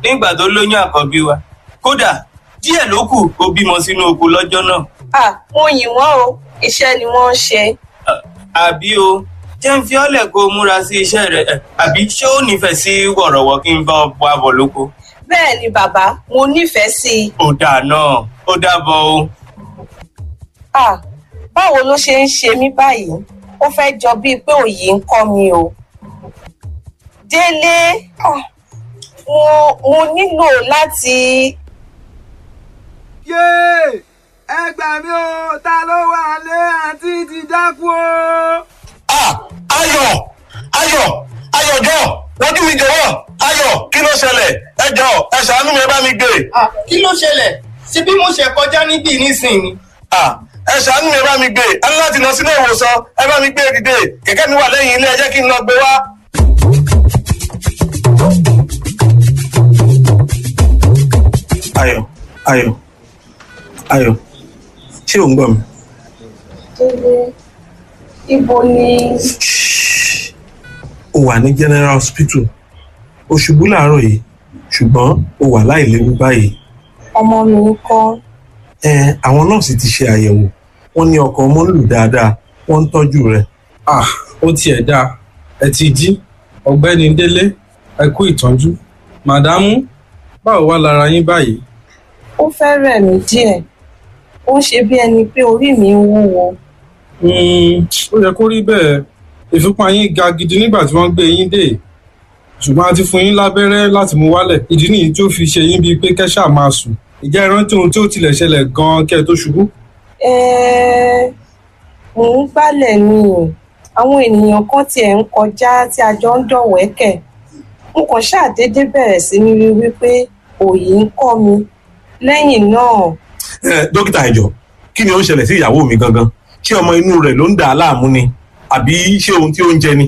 nígbà tó lóyún àkọ́bí wa kódà díẹ̀ ló kù kó bímọ sínú oko lọ́jọ́ náà à mo yìn wọ́n o iṣẹ́ ni wọ́n ń ṣe À- àbí o jẹ́ ń fi ọ́lẹ̀ kó o múra sí iṣẹ́ rẹ̀ ẹ̀, àbí ṣé ó nífẹ̀ẹ́ sí wọ̀rọ̀wọ̀ kí n bá ọ bọ́ àbọ̀ lóko bẹ́ẹ̀ ni bàbá mo nífẹ̀ẹ́ sí i ó dáa náà ó dábọ̀ o à báwo ló ṣe ń ṣe mí báyìí ó fẹ́ jọ bíi pé òyì ń kọ́ mi o délé ah, mo mo nílò láti yéè ẹ gbà mí o ta ló wà lé àǹtí ti dákú o. Ah, ayọ̀ ayọ̀ ayọ̀jọ́ wojú mi jọ̀wọ́ ayọ̀ kí ló ṣẹlẹ̀ ẹ jọ ẹ ṣàánú mi ẹ bá mi gbé Ah, kí ló ṣẹlẹ̀ ṣe bí mo ṣe kọjá níbí nísìnyí Ah, ẹ ṣàánú mi ẹ bá mi gbé ẹ ní láti lọ sílé ìwòsàn ẹ bá mi gbé dìde kẹ̀kẹ́ mi wà lẹ́yìn ilé ẹ jẹ́ kí n lọ gbé wá. ayọ̀ ayọ̀ ayọ̀ ṣé ò ń gbọ́ mi. délé ibo ni ó wà ní general hospital ó ṣubú láàárọ̀ yìí ṣùgbọ́n ó wà láìléwu báyìí ọmọ mi ń kọ́ ẹ àwọn nọ́ọ̀sì ti ṣe àyẹ̀wò wọ́n ní ọkàn ọmọ ń lù dáadáa wọ́n ń tọ́jú rẹ̀ ah ó tiẹ̀ dáa ẹ ti jí ọ̀gbẹ́ni délé ẹ kú ìtọ́jú màdámù báwo wá lára yín báyìí ó fẹ́ rẹ̀ mí díẹ̀ ó ń ṣe bí ẹni pé orí mi ń wúwo Hmm, ó yẹ kó rí bẹ́ẹ̀ ìfúnpá yín ga gidi nígbà tí wọ́n gbé yín dé ṣùgbọ́n a ti fún yín lábẹ́rẹ́ láti mú wálẹ̀ ìdí nìyí tó fi ṣe yín bíi pé kẹ́sà máa sùn ìjẹ́ ìrántí ohun tí ó tilẹ̀ ṣẹlẹ̀ gan-an kẹ́ ẹ tó ṣubú Ẹ́ẹ́, mò ń gbálẹ̀ ni o àwọn ènìyàn kan tiẹ̀ ń kọjá tí a jọ ń dọ̀wẹ́kẹ̀ n kàn ṣàdédé bẹ̀rẹ̀ sí ní rí wípé òòyì ń kọ́ mi lẹ́yìn náà ẹ dókítà ẹjọ kí ni ó ń ṣẹlẹ̀ sí ìyàwó mi gangan ṣé ọmọ inú rẹ̀ ló ń dà á láàmú ni àbí ṣé ohun tí ó ń jẹ ni.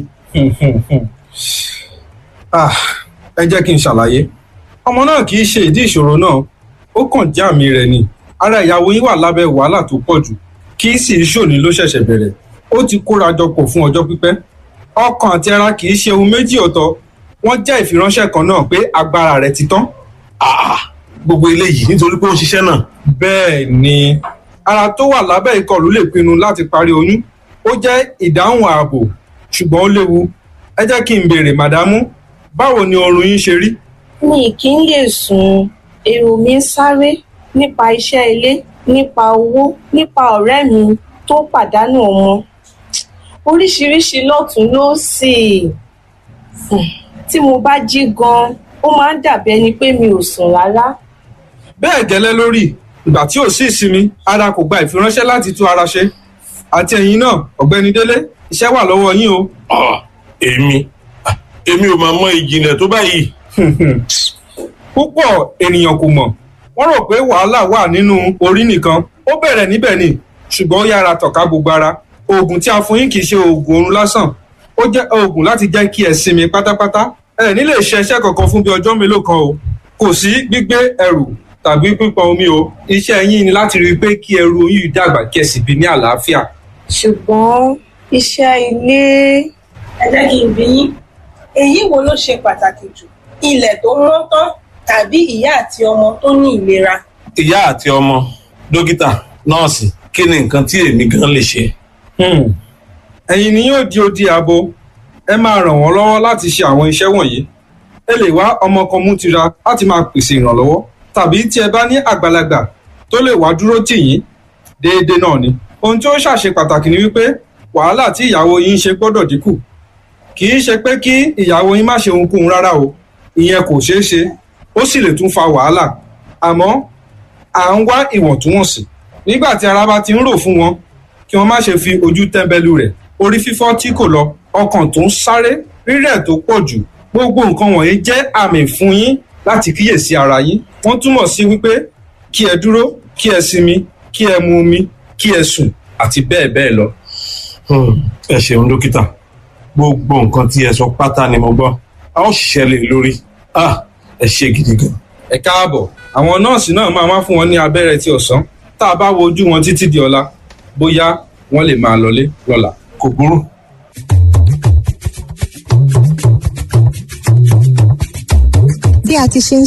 Ah, ẹ jẹ́ kí n ṣàlàyé ọmọ náà kì í ṣe ìdí ìṣòro náà ó kàn jẹ́ àmì rẹ̀ ni ara ìyàwó yín wà lábẹ́ wàhálà tó pọ̀ jù kì í sì í ṣòní ló ṣẹ̀ṣẹ̀ bẹ̀rẹ̀ ó ti kóra jọ pọ̀ fún ọjọ́ pípẹ́ ọkàn àti ara kì í ṣe ohun méjì ọ̀tọ̀ wọ́n jẹ́ ìfiránṣẹ́ kan náà pé agbára rẹ̀ ti tán Ah, gbogbo eléyìí nítorí pé ó ń ṣiṣẹ́ náà. bẹ́ẹ̀ ni ara tó wà lábẹ́ ìkọlù lè pinnu láti parí oyún ó jẹ́ ìdáhùn ààbò ṣùgbọ́n ó léwu ẹ jẹ́ kí n béèrè màdámù báwo ni oorun yín ṣe rí mi kì í lè sùn èrò mi ń sáré nípa iṣẹ́ ilé nípa owó nípa ọ̀rẹ́ mi tó pàdánù ọmọ oríṣiríṣi lọ́tún lósì Hmm, tí mo bá jí gan ó máa ń dàbí ẹni pé mi ò sùn rárá bẹ́ẹ̀ gẹ́lẹ́ lórí ìgbà tí ò sí ìsinmi ara kò gba ìfiránṣẹ́ láti tú ara ṣe àti ẹ̀yin náà ọ̀gbẹ́ni délé iṣẹ́ wà lọ́wọ́ yín o Ah, èmi ah, èmi ò máa mọ ìjìnlẹ̀ tó báyìí. púpọ̀ ènìyàn kò mọ̀ wọ́n rò pé wàhálà wà nínú orí nìkan ó bẹ̀rẹ̀ níbẹ̀ ni ṣùgbọ́n ó yára tọ̀ka gbogbo ara oògùn tí a fún yín kì í ṣe oògùn oorun lásán ó jẹ́ oògùn láti jẹ́ kí ẹ sinmi pátápátá ẹ ní lè ṣe iṣẹ́ kankan fún bí ọjọ́ mélòó kan o kò sí gbígbé ẹrù tàbí pípọn omi o iṣẹ́ yín ni láti rí i pé kí ẹrù oyún yìí dàgbà kí ẹ sì bí ní àlàáfíà ṣùgbọ́n iṣẹ́ ilé ẹ jẹ́ kí n bí yín èyí wo ló ṣe pàtàkì jù ilẹ̀ tó mọ́ tán tàbí ìyá àti ọmọ tó ní ìlera ìyá àti ọmọ dókítà nọ́ọ̀sì kí ni nǹkan tí èmi gan lè ṣe. Hmm. ẹ̀yin ni yóò di odi ààbò ẹ máa ràn wọ́n lọ́wọ́ láti ṣe àwọn iṣẹ́ wọ̀nyí ẹ lè wá ọmọ kan mú tira láti máa pèsè ìrànlọ́wọ́ tàbí tí ẹ bá ní àgbàlagbà tó lè wá dúró tì yín déédéé náà ni ohun tí ó ṣàṣe pàtàkì ni wípé wàhálà tí ìyàwó yín ṣe gbọ́dọ̀ dínkù kì í ṣe pé kí ìyàwó yín má ṣe ohunkóhun rárá o ìyẹn kò ṣeé ṣe ó sì lè tún fa wàhálà àmọ́ à ń wá ìwọ̀ntúnwọ̀nsì nígbà tí ara bá ti ń rò fún wọn kí wọ́n má ṣe fi ojú tẹ́ńbẹ́lú rẹ̀ orí fífọ́ tí kò lọ ọkàn tó ń sáré rírẹ̀ tó pọ̀ jù gbogbo nǹkan wọ̀nyí jẹ́ àmì fún yín láti kíyèsí ara yín wọ́n túmọ̀ sí wípé kí ẹ dúró kí ẹ sinmi kí ẹ mu omi kí ẹ sùn àti bẹ́ẹ̀ bẹ́ẹ̀ lọ. Hmm, ẹ ṣeun dókítà gbogbo nǹkan tí ẹ sọ pátá ni mo gbọ́ a ó ṣiṣẹ́ lé lórí Ah, ẹ ṣe gidi gan. ẹ káàbọ̀ àwọn nọ́ọ̀sì náà máa wá fún wọn ní abẹ́rẹ́ ti ọ̀sán tá a bá wo ojú wọn títí di ọ̀la bóyá wọ́n lè máa lọlé lọ́la. kò burú. bí a ti ṣe ń